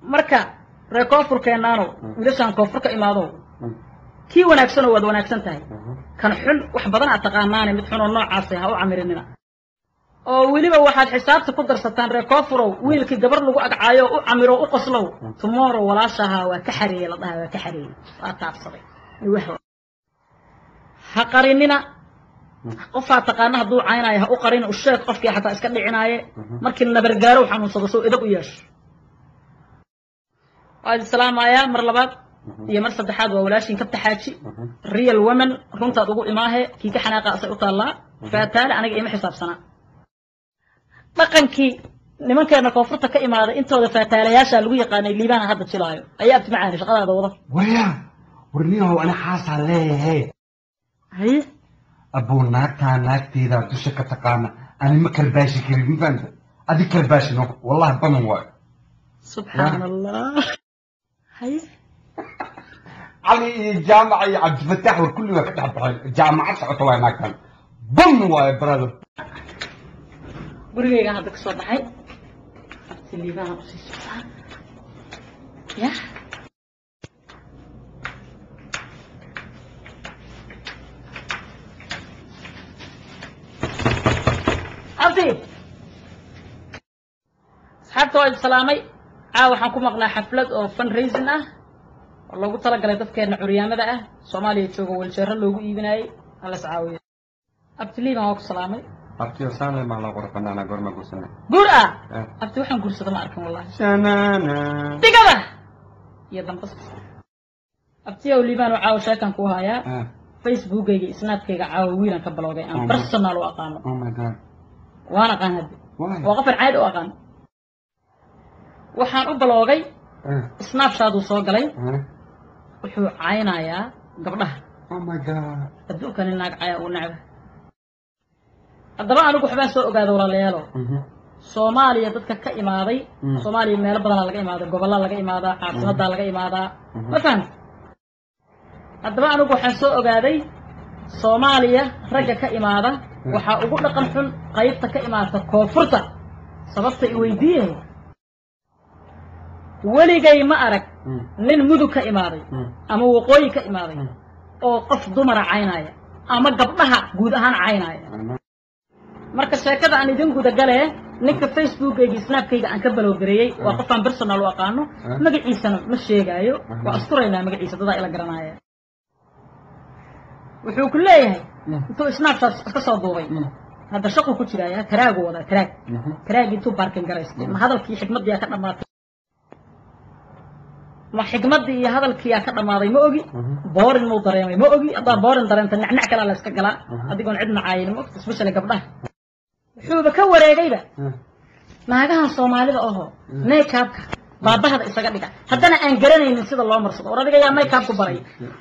marka reer koonfurkeennaanow wiilashaan koonfur ka imaadow kii wanaagsanoo waad wanaagsan tahay kan xun wax badan aad taqaanaane mid xunoo noocaasa ha u camirinina oo weliba waxaad xisaabta ku darsataan reer koonfurow wiilkii gabar lagu agcaayo u camiro u qoslow tomorrow walaashahaa waa ka xareeyey la dhaha waa ka xareeyey waa taabsaday ha qarinina qofaa taqaana hadduu caynaayo ha u qarin u sheeg qofkii xataa iska dhicinaaye markii nabargaarow xanuunsado sow idab u yeesho waa idin salaamayaa mar labaad iyo mar saddexaad waa walaashiin kabta xaaji real women runtaad ugu imaahe kii ka xanaaqa asay u taallaa faataale aniga ima xisaabsanaa dhaqankii nimankeena koonfurta ka imaaday intooda faataalayaashaa lagu yaqaanay liibaana hadda jilaayo ayaa abti macaani shaqadaada wada waryaa warniyahow ani xaasaa leeyahay haye abuu naagtaa naagteedaa dusha ka taqaana ani ma kalbaashi karin mafahanta adi kalbaashino wallahi banan waayo subxaan allah haye cali iyo jaamaca iyo cabdifataax war kulli waa ka dhex baxeen jaamacad socota waay naagtan ban waayo brother gurigaygaan hadda ka soo baxay abti liibaana usii socdaa ya abti asxaabta waa idin salaamay caawa waxaan ku maqnaa xaflad oo fundraising ah oo loogu talagalay dadkeena curyaamada ah soomaaliya jooga waljeero loogu iibinaayey halas caawiyo abti liiban waa ku salaamay abtiyo saanle maa loo qora banaana goorma gursana guur ah abti waxaan guursada ma arkin wallahi shanana digada iyo dambas abtiyow liibaan oo caawa sheekan ku hayaa facebookayga iyo snapkayga caawa wiilan ka baloogay aan personal u aqaano oh my god waan aqaan hadda why waa qofan caadi u aqaan waxaan u baloogay snapshaaduu soo galay wuxuu caynayaa gabdhaha oh my god adduunkani naag caya uu necba haddaba anigu waxbaan soo ogaada walaalayaalo soomaaliya dadka ka imaaday Mm. soomaaliya meelo badanaa laga imaaday gobollaa laga imaadaa caasimaddaa laga imaadaa ma fahamta haddaba anigu waxaan soo ogaaday soomaaliya ragga ka imaada waxaa ugu dhaqan xun qaybta ka imaata koonfurta sababta i weydiiyey weligay ma arag nin mudug ka imaaday ama waqooyi ka imaaday oo qof dumara caynaya ama gabdhaha guud ahaan caynaya marka sheekada aan idin gudagalee ninka facebookayga snapkayga aan ka balowgareeyey waa qofaan personal u aqaano magaciisana ma sheegaayo waa asturaynaa magaciisa dadaa ila garanaya wuxuu ku leeyahay intuu snapchat iska soo duubay hadda shaqu ku jiraya taraagu wadaa taraag taraag intuu baarkin garaystay ma hadalkii xikmaddiyaa ka dhammaatay ma xikmaddii iyo hadalkiyaa ka dhammaaday ma ogi boorin muu dareemay ma ogi haddaa boorin dareemta nacnac kalaa la iska galaa adigoon cid nacaayin ma ogta especially gabdhaha wuxuuba ka wareegayba naagahan soomaalida oho makeupka baabahada isaga dhiga haddana aan garanaynin sida loo marsado war adiga yaa makeupku baray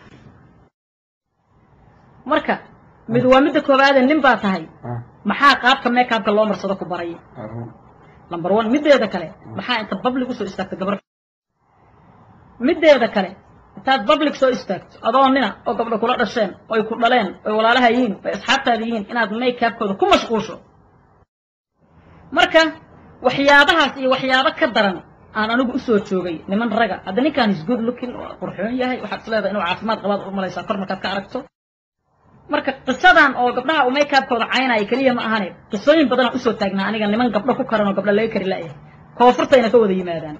marka mid waa midda koowaade nin baa tahay maxaa qaabka makeupka loo marsado ku baray number one middeeda kale maxaa inta public usoo istaagta gabar middeeda kale intaad public soo istaagto adoo nina oo gabdho kula dhasheen oy ku dhaleen oy walaalaha yihiin oy asxaabtaada yihiin inaad makeupkooda ku mashquulsho marka waxyaabahaas iyo waxyaabo ka daran aan anigu usoo joogay niman raga hadda ninkaan is good looking waa qurxoon yahay waxaad is leedahay inuu caafimaad qabaad u malaysaa kor markaad ka aragto marka qisadan oo gabdhaha uu makeupkooda caynaya keliya ma ahane qisooyin badanaan usoo taagnaa aniga niman gabdho ku karan oo gabdho laga kari la'yahay koonfurtayna ka wada yimaadaan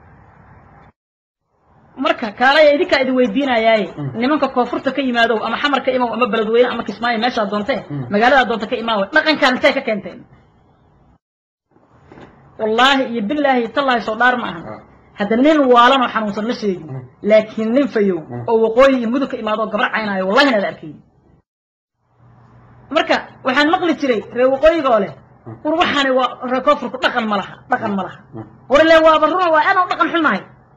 marka kaalaya idinkaa idin weydiinayaaye nimanka koonfurta ka yimaadow ama xamar ka imaw ama beledweyne ama kismaayo meeshaad doontee magaaladaa doonta ka imaawe dhaqankaan intay ka keenteen wallaahi iyo bilaahi tallaahi soo dhaar ma ahan hadda nin waalanoo xanuunsan ma sheegin laakiin nin fayow oo waqooyi iyo mudug ka imaado oo gabar caynaayo wallahi inaad arkayn marka waxaan maqli jiray reer waqooyiga oo leh war waxaani waa reer koonfurku dhaqan ma laha dhaqan ma laha war ile waaba runa waa aadaan u dhaqan xunahay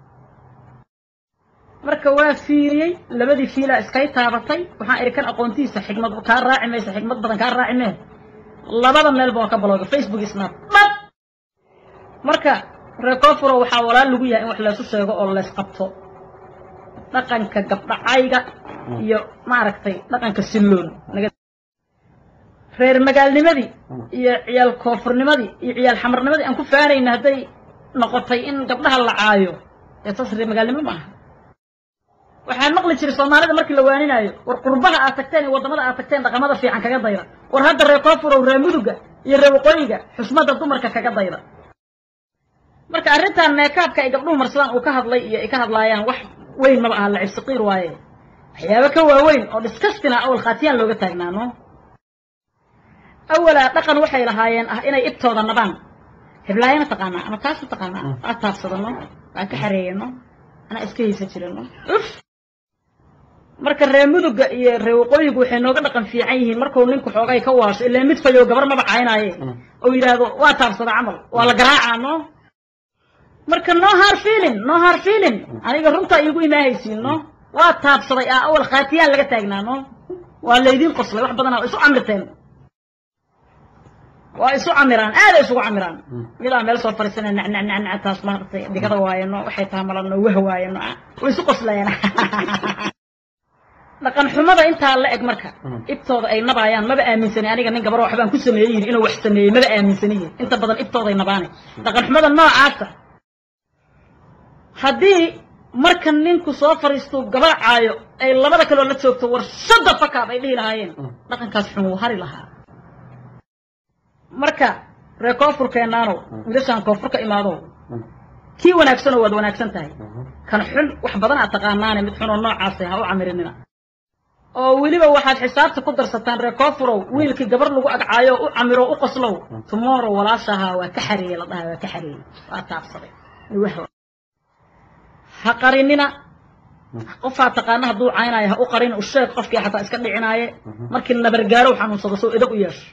marka waa fiiriyey labadii fiilaa iskay taabatay waxaan idhi kan aqoontiisa xigmad kaa raaci maysa xigmad badan kaa raaci mee labada meelba waa ka balooga facebook iyo snap dhab marka reer koonfuro waxaa walaal lagu yahay in wax laysu sheego oo laysqabto dhaqanka gabdhacayga iyo maaragtay dhaqanka silloon naga reer magaalnimadii iyo ciyaal koonfurnimadii iyo ciyaal xamarnimadii aan ku faanayna hadday noqotay in gabdhaha la caayo ee saas ree magaalnimo ma aha waxaan maqli jiray soomaalida markii la waaninaayo war qurbaha aad tagteen iyo waddamada aad tagteen dhaqamada fiican kaga dayda war hadda ree koofurow ree muduga iyo ree waqooyiga xusmadda dumarka kaga dayda marka arrintan meekaabka ay gabdhuhu marsadaan uu ka hadlay iyo ay ka hadlaayaan wax weyn maba aha lacib saqiir waaye waxyaabo ka waaweyn oo dhiskastina awal khaatiyaan looga taagnaano awalaa dhaqan waxay lahaayeen ah inay ibtooda nabaan heblaayana taqaanaa ama taasu taqaanaa waa taabsadano waa ka xareeyano anaa iska haysa jirano uf marka ree muduga iyo ree waqooyigu waxay nooga dhaqan fiican yihiin markuu ninku xoogay ka waasho ilaa mid fayow gabar maba caynaaye oo yidhaahdo waa taabsada camal waa la garaacaa no marka no har feeling no har feeling aniga runta iigu imaahaysiin no waa taabsaday ah awal khaatiyaan laga taagnaa no waa laydiin qoslay wax badanaa waa isu camirteen waa isu camiraan aaday isugu camiraan midaa meel soo fariisana nacnacnacnac taas maaragtay digada waayano waxay taha malano wah waayano way isu qoslayaan dhaqan xumada intaa la eg marka ibtooda ay nabaayaan maba aaminsani aniga nin gabar waxbaan ku sameeyeyin inuu wax sameeyey maba aaminsaniyin inta badan ibtooday nabaanay dhaqan xumada noocaasa haddii marka ninku soo fariistuu gabaacaayo ay labada kaloo la joogto war shadda fakaab ay dhihi lahaayeen dhaqankaas xun wuu hari lahaa marka ree koonfurkeennaanow wiilashaan koonfur ka imaadow kii wanaagsanoo waad wanaagsan tahay kan xun wax badan aad taqaanaane mid xunoo noocaasa ha u camirinina oo weliba waxaad xisaabta ku darsataan ree koonfurow wiilkii gabar lagu agcaayo u camiro u qoslow tomorrow walaashahaa waa ka xareeyey la dhahay waa ka xareeyey waa taabsaday ha qarinina qofaa taqaana hadduu caynaayo ha u qarin u sheeg qofkii xataa iska dhicinaaye markii nabargaarow xanuunsado soo edab u yeesho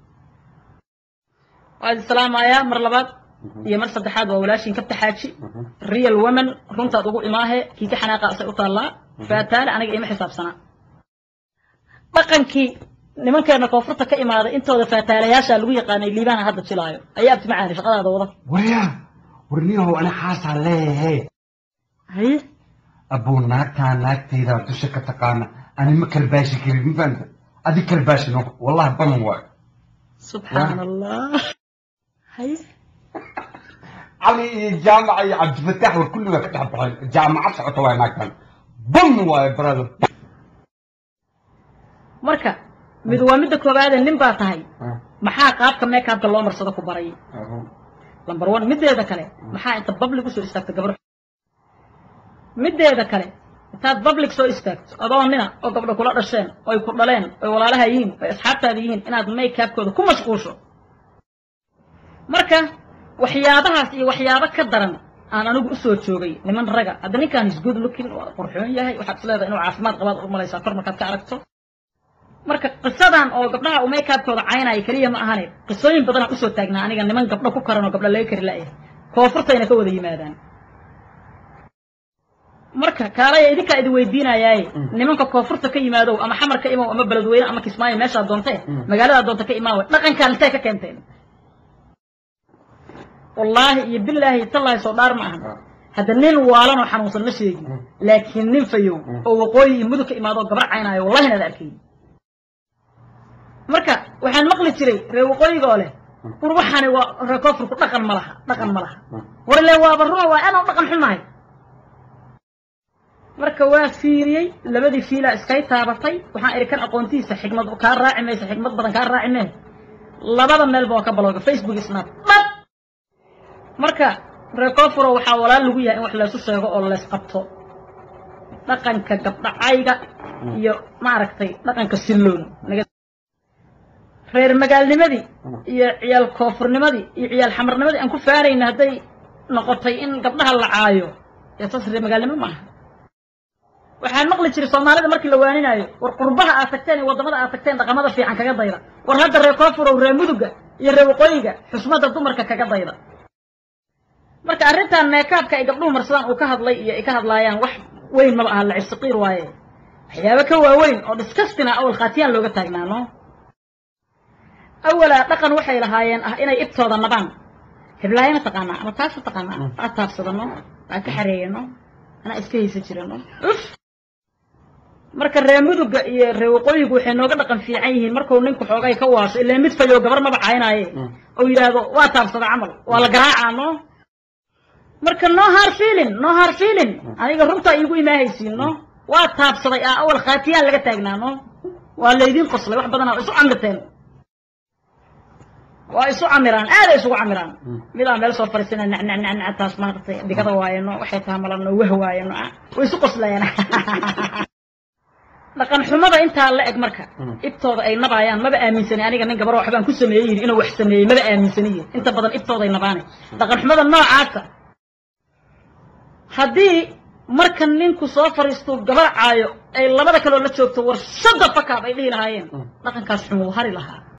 waad islaamayaa mar labaad iyo mar saddexaad waa walaashiin kabta xaaji real woman runtaad ugu imaahe kii ka xanaaqa asay u taallaa faataale aniga ima xisaabsanaa dhaqankii nimankeena koonfurta ka imaaday intooda faataalayaashaa lagu yaqaanay liibaana hadda jilaayo ayaa abti macaani shaqadaada wada waryaa warniyahow ani xaasaa leeyahe haye abuu naagtaa naagtaydaa dusha ka taqaana ani ma kalbaashi karin ma fahamta adi kalbaashi no wallahi banan waayo subxaan allah haye cali iyo jaamaca iyo cabdifataax war kulli waa ka dhex baxeen jaamacad socota waay naagtan bam waayo brother marka mid waa midda koowaade nin baa tahay maxaa qaabka meekaabka loo marsado ku baray lambar one middeeda kale maxaa inta public usoo istaagta gabdho middeeda kale intaad public soo istaagto adoo nina oo gabdho kula dhasheen oy ku dhaleen oy walaalaha yihiin oy asxaabtaada yihiin inaad makeabkooda ku mashquusho marka waxyaabahaas iyo waxyaabo ka daran aan anigu usoo joogay niman raga hadda ninkaan is good looking waa qurxoon yahay waxaad is leedahay inuu caafimaad qabaad u malaysaa kor markaad ka aragto marka qisadan oo gabdhaha uu makeabkooda caynaya keliya ma ahane qisooyin badanaa usoo taagnaa aniga niman gabdho ku karan oo gabdho laga kari la'yahay koonfurtayna ka wada yimaadaan marka kaalaya idinkaa idin weydiinayaaye nimanka koonfurta ka yimaadow ama xamar ka imow ama beledweyne ama kismaayo meeshaad doontee magaaladaa doonta ka imaawe dhaqankaan intay ka keenteen wallaahi iyo bilaahi tallaahi soo dhaar ma ahan hadda nin waalanoo xanuunsan ma sheegin laakiin nin fayow oo waqooyi iyo mudug ka imaadoo gabar caynaayo wallahi inaad arkay marka waxaan maqli jiray reer waqooyiga oo leh war waxaani waa reer koonfurku dhaqan ma laha dhaqan ma laha war ile waaba runa waa anoo dhaqan xumahay marka waa fiiriyey labadii fiilaa iskay taabatay waxaan idhi kan aqoontiisa xikmad kaa raaci maysa xikmad badan kaa raaci mee labada meelba waa ka balooga facebook snap dhab marka reer koonfuro waxaa walaal lagu yahay in wax laysu sheego oo lays qabto dhaqanka gabdhacayga iyo maaragtay dhaqanka silloon reer magaalnimadii iyo ciyaal koonfurnimadii iyo ciyaal xamarnimadii aan ku faanayna hadday noqotay in gabdhaha la caayo ee saas reer magaalnimo maaha waxaan maqli jiray soomaalida markii la waaninaayo war qurbaha aad tagteen iyo waddamada aad tagteen dhaqamada fiican kaga dayda war hadda reer koonfurow reer muduga iyo reer waqooyiga xusmadda dumarka kaga dayda marka arrintan meekaabka ay gabdhuhu marsadaan uu ka hadlay iyo ay ka hadlaayaan wax weyn maba aha lacib saqiir waaye waxyaabo ka waaweyn oo disgustina awal khaatiyaan looga taagnaano awalaa dhaqan waxay lahaayeen ah inay ibtooda nabaan heblaayana taqaanaa ama taasu taqaanaa waa taabsadano waa ka xareeyano anaa iska haysa jirano uf marka reer muduga iyo reer waqooyigu waxay nooga dhaqan fiican yihiin markuu ninku xoogay ka waasho ilaa mid fayow gabar maba caynaaye oo yidhaahdo waa taabsada camal waa la garaacaa no marka marka no hard feeling no hard feeling aniga runtaa iigu imaahaysiin no waa taabsaday ah awal khaatiyaan laga taagnaa no waa laydin qoslay wax badanaa isu camirteen waa isu camiraan aaday isugu camiraan midaan meel soo fariisana nacnacnacnac taas maaragtay digada waayeno waxay taha malano wah waayeno way isu qoslayaan dhaqan xumada intaa la eg marka ibtooda ay nabaayaan maba aaminsani aniga nin gabaro waxbaan ku sameeyey yidhi inuu wax sameeyey maba aaminsaniye inta badan ibtooday nabaanay dhaqan xumada noocaasa haddii marka ninku soo fariistuu gabar caayo ay labada kaloo la joogto war shada fakaab ay dhihi lahaayeen dhaqankaas xumuu hari lahaa